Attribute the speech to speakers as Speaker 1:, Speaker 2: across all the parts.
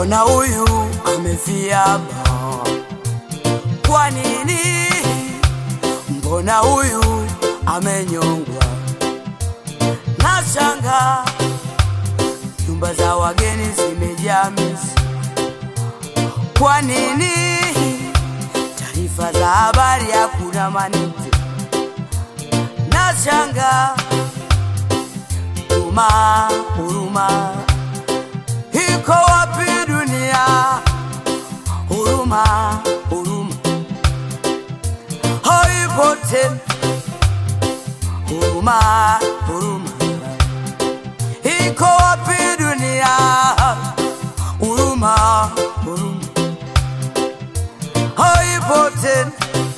Speaker 1: mbona huyu amefia ba? Kwa nini? Mbona huyu amenyongwa? Nashanga nyumba za wageni zimejaa mizi. Kwa nini? Taarifa za habari hakuna manite. Nashanga huruma, huruma iko wapi dunia? Huruma, huruma haipo tena. Huruma, huruma iko wapi dunia? Huruma, huruma haipo tena.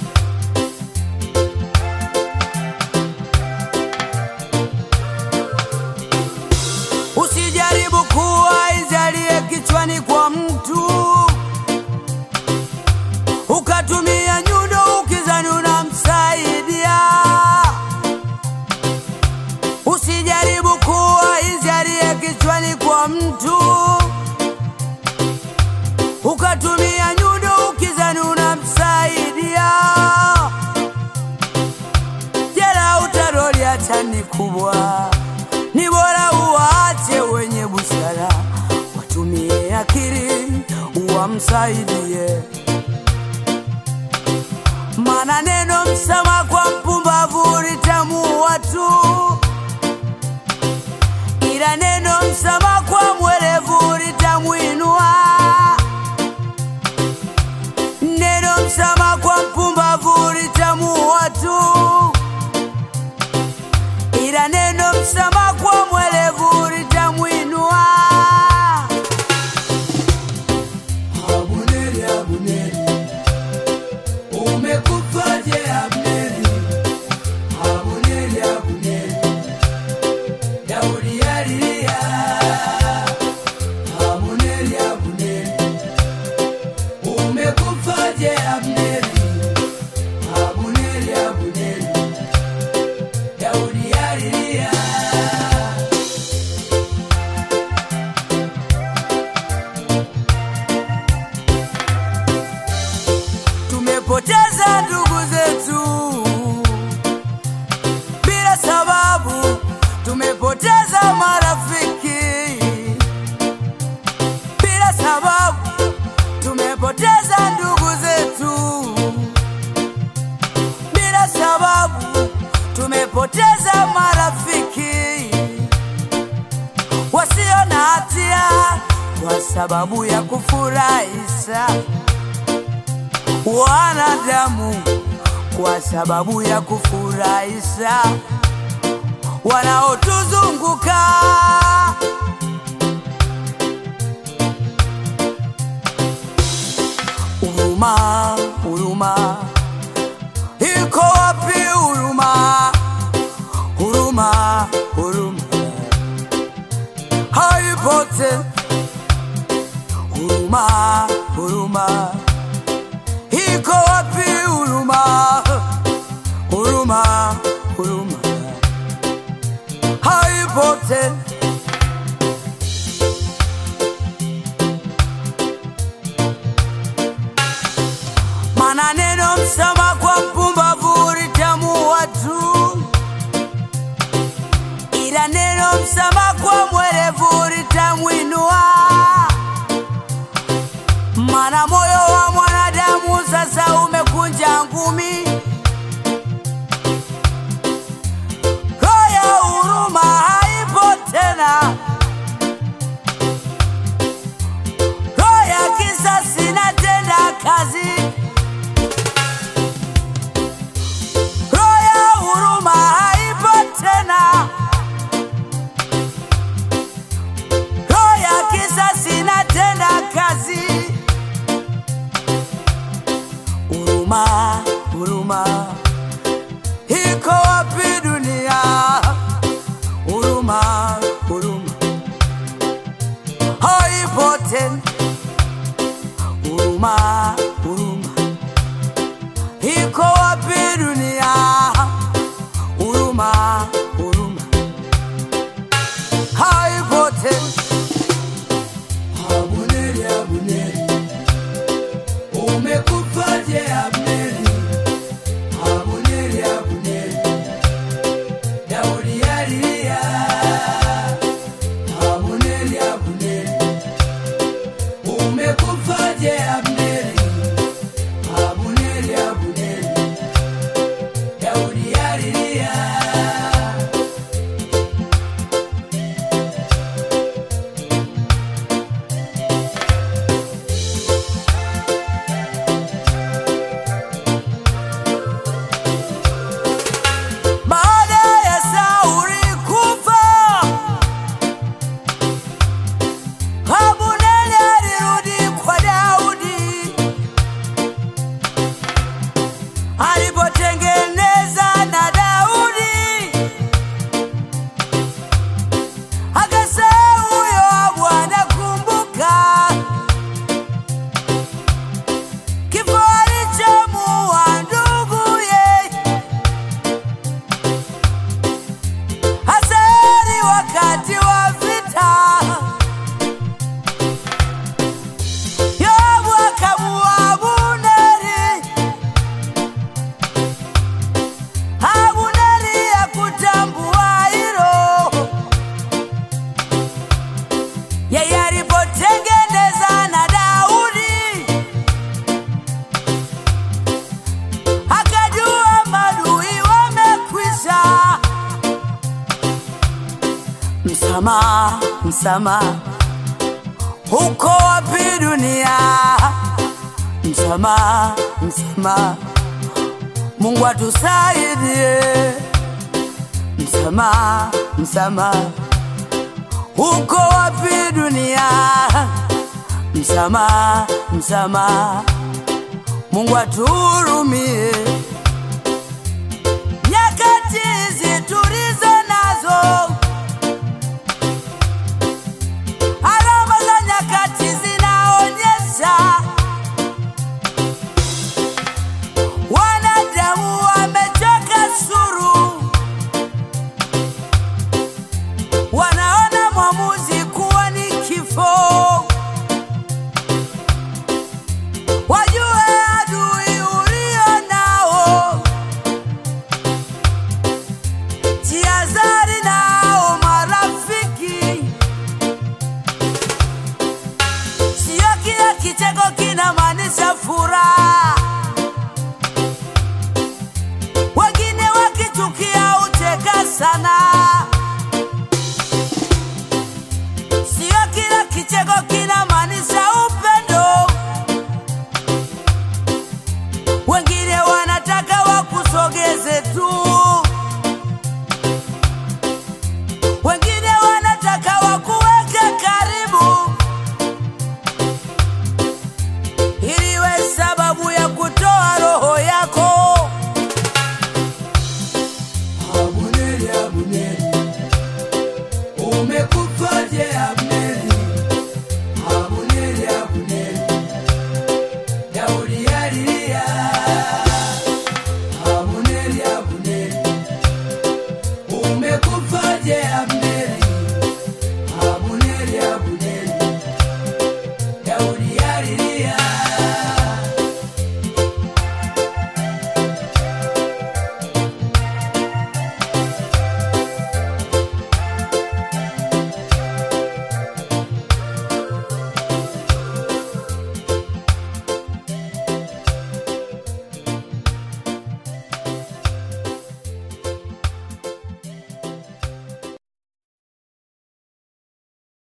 Speaker 1: Usijaribu kuwa izalie kichwani kwa mtu ukatumia nyundo ukizani unamsaidia. Usijaribu kuwa izalie kichwani kwa mtu ukatumia nyundo ukizani unamsaidia. Jela utaroli hata ni kubwa, ni bora uwaache wenye busara watumie akili uwamsaidie. Maana neno msama kwa mpumbavu litamuua tu, ila neno msama kwa mwerevu litamwinua. Neno msama kwa mpumbavu litamuua tu, ila neno msama kwa mwerevu litamwinua.
Speaker 2: Abuneri, Abuneri, umekufaje Abneri? Abuneri, Abuneri, Daudi alilia. Abuneri, Abuneri, umekufaje Abneri? Abuneri, Abuneri, Daudi alilia.
Speaker 1: Tumepoteza ndugu zetu bila sababu, tumepoteza marafiki bila sababu, tumepoteza ndugu zetu bila sababu, tumepoteza marafiki wasio na hatia kwa sababu ya kufurahisha wanadamu kwa sababu ya kufurahisha wanaotuzunguka. Huruma, huruma iko wapi? Huruma, huruma, huruma haipo tena. Huruma, huruma iko wapi huruma? Huruma, huruma haipo tena. Maana neno msama kwa mpumbavu litamuua tu, ila neno msama kwa mwerevu litamwinua. Maana moyo wa msamaha, msamaha, uko wapi dunia? Msamaha, msamaha, Mungu atusaidie. Msamaha, msamaha, uko wapi dunia? Msamaha, msamaha, Mungu atuhurumie.